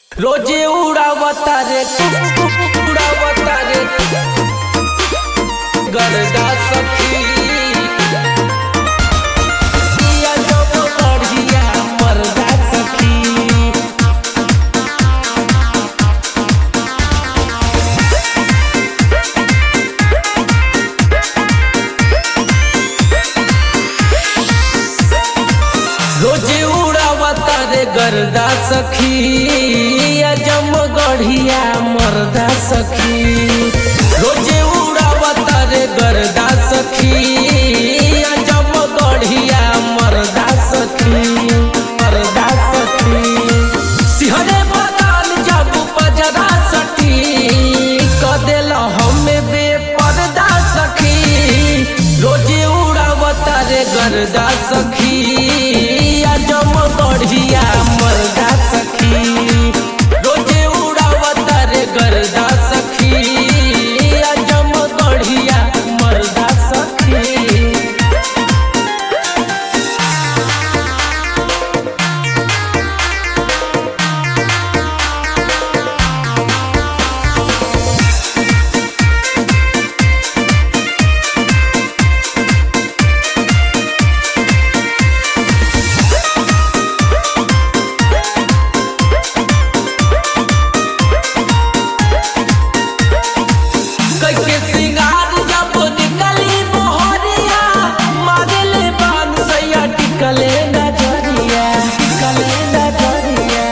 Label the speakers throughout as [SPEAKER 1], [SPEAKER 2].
[SPEAKER 1] रोजे उड़ावता रे उड़ावता रे गरदा सखी पिया जब बढ़िया मरदा सखी रोजे उड़ावता रे गरदा सखी अजम गढ़िया मरदा सखी रोजे उड़ावता रे गरदा सखी अजम गढ़िया मरदा सखी मरदा सखी सिहरे बदाल जब पजरा सखी कदेल हमें बेपर्दा सखी रोजे उड़ावता रे गरदा सखी अजम बढ़िया मरदा सखी रोजे उड़ावता रे गरदा सखी अजम बढ़िया मरदा सखी कैके सिंगार जब निकली मोहरिया मारले बान सैया टिकले नजरिया टिकले नजरिया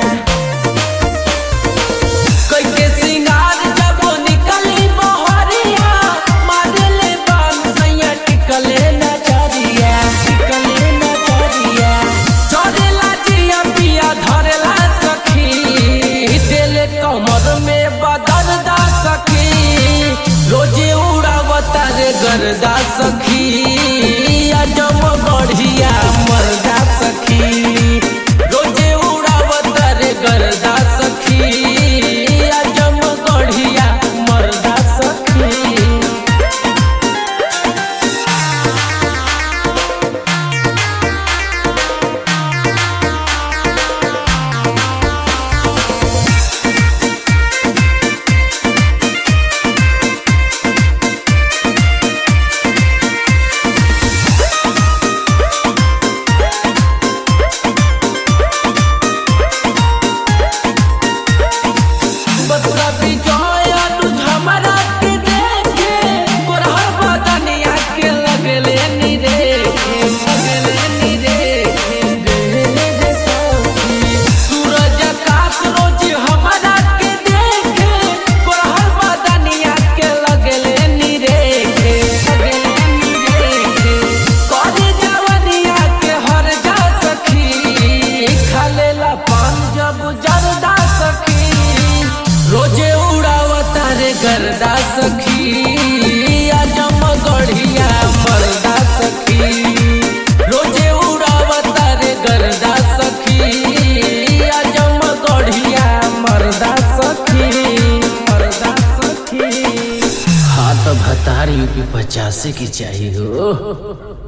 [SPEAKER 1] कैके सिंगार जब निकली मोहरिया मारले बान सैया टिकले नजरिया टिकले नजरिया चढ़ेला जिया पिया धरेला सखी दिल कमर में बदलदा सखी रोजे उड़ावता रे गरदा सखी अजम बढ़िया मरदा सखी रोजे उड़ावता रे गरदा सखी अजम बढ़िया मरदा सखी बतरा बिजोय अनुज हमरा के देखे गोरहर बदनिया के लगले नी देखे लगले नी देखे गहले रे सखी सूरज आकाश रोज हमरा के देखे गोरहर बदनिया के लगले नी देखे लगले नी देखे करी जवनिया के हर जा सखी खालेला पान जब जरदा सखी रोजे उड़ावता रे गरदा सखी अजम गढ़िया मरदा सखी रोजे उड़ावता रे गरदा सखी अजम गढ़िया मरदा सखी मरदा सखी
[SPEAKER 2] हाँ तो भतार यूपी पचासी की चाहिए हो